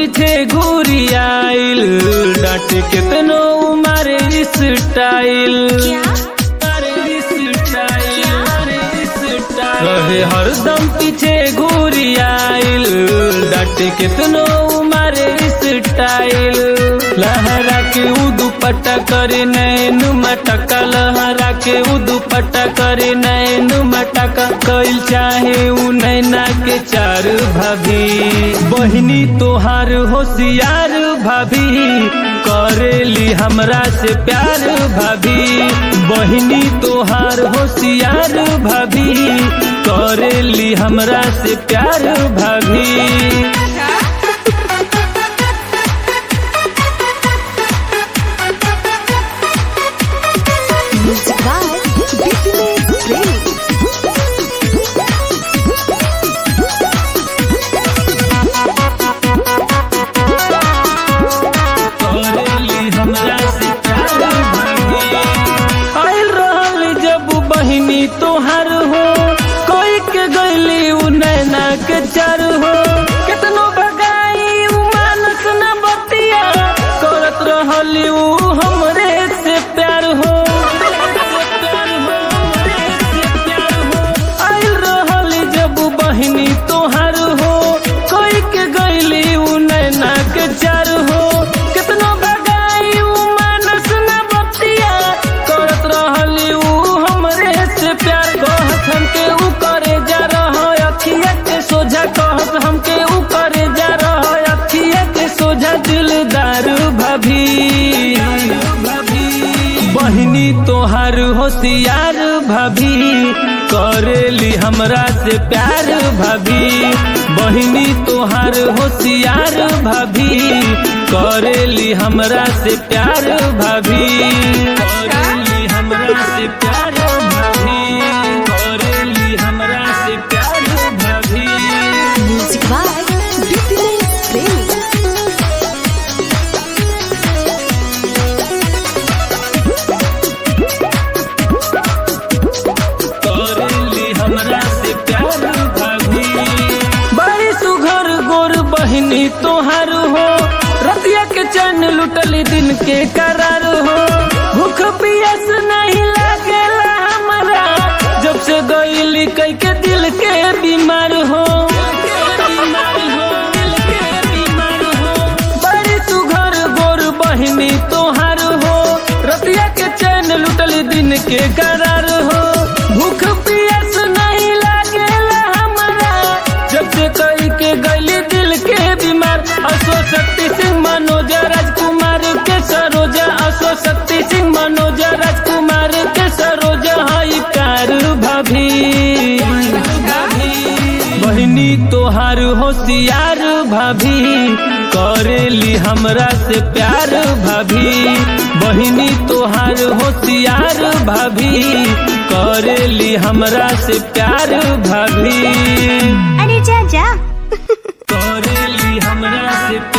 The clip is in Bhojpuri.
पीछे घूरी आइल डांट कितनो मारे स्टाइल रहे हरदम पीछे घूरी आइल डांट कितनो मारे स्टाइल लहरा के उ दुपट्टा करे नैन मटका लहरा के उ दुपट्टा करे नैन मटका कइल चाहे उ नैना के चार भाभी बहिनी तोहार होशियार भाभी करेली हमरा से प्यार भाभी बहिनी तोहार होशियार भाभी करेली हमरा से प्यार भाभी Music by Bipinate Premi. करेली हमरा से प्यार भाभी आइल रहल जब बहिनी तोहार हो कोई के गईली उ नैना के चार हो कितनो भगाई उ मानस न बतिया करत रहली उ हमरे से प्यार हो आइल रहल जब बहिनी तोहार हो कोई के गईली उ नैना के चार हो कितनो भगाई उ मानस न बतिया करत रहली उ हमरे से प्यार कहत हमके उ करे जा रहा अखिया के सोझा कहत हमके उ करे जा रहा अखिया के सोझा दिलदार भाभी बहिनी तोहार होशियार भाभी करेली हमरा से प्यार भाभी बहिनी तोहार होशियार भाभी करेली हमरा से प्यार भाभी करेली हमरा से प्यार भाभी करेली हमरा से प्यार भाभी Music by Bipinate Premi. करेली हमरा से प्यार भाभी बड़ी सुघर गोर बहिनी तोहार हो रतिया के चैन लुटली दिन के करार हो भूख पियस नहीं लागेला हमरा जब से गईली कई के दिल के बीमार हो बड़ी सुघर गोर बहिनी तोहार हो रतिया के चैन लुटली दिन के करार हो भूख पियस नहीं लागेला हमरा जब से कई के गली दिल के बीमार अशो शक्ति सिंह मनोज राजकुमार के सरोजा अशो शक्ति सिंह मनोज राजकुमार के सरोजा हई प्यार भाभी बहिनी तोहार होशियार भाभी करेली हमरा से प्यार भाभी बहिनी तोहार होशियार भाभी करेली हमरा से प्यार भाभी अरे जा जा करेली हमरा से